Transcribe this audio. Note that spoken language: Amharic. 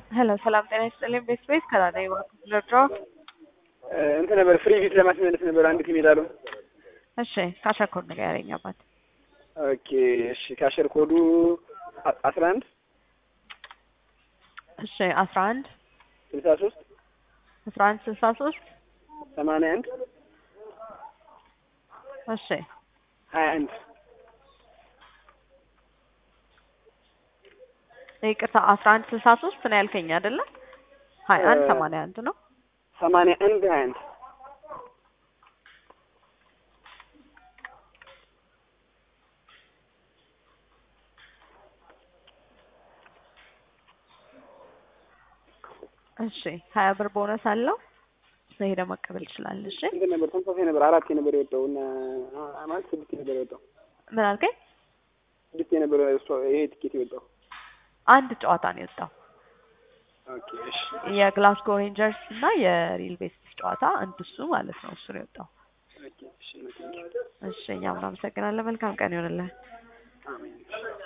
ሄሎ ሰላም ጤና ይስጥልኝ። ቤት ቤት ከራዳ ይወርድሮ እንትን ነበር ፍሪ ቪት ለማስመለስ ነበር አንድ ቲም ሄዳሉ። እሺ ካሸኮር ንገረኝ አባት። ኦኬ እሺ ካሸር ኮዱ አስራ አንድ እሺ አስራ አንድ ስልሳ ሶስት አስራ አንድ ስልሳ ሶስት ሰማንያ አንድ እሺ ሀያ አንድ ይቅርታ አስራ አንድ ስልሳ ሶስት ነው ያልከኝ አይደለ? ሀያ አንድ ሰማንያ አንድ ነው። ሰማንያ አንድ ሀያ አንድ እሺ ሀያ ብር ቦነስ አለው። ሄደህ መቀበል ይችላል። እሺ እንትን ነበር ተመሳሳይ ነበር አራት ነበር የወጣው እና ማለት ስድስት ነበር የወጣው ምን አልከኝ? ስድስት የነበረ ይሄ ቲኬት የወጣው አንድ ጨዋታ ነው የወጣው። ኦኬ እሺ የግላስጎ ሬንጀርስ እና የሪል ቤስት ጨዋታ አንድ እሱ ማለት ነው። እሱ ነው የወጣው። ኦኬ እሺ እሺ እኛም እናመሰግናለን። መልካም ቀን ይሆንልህ። አሜን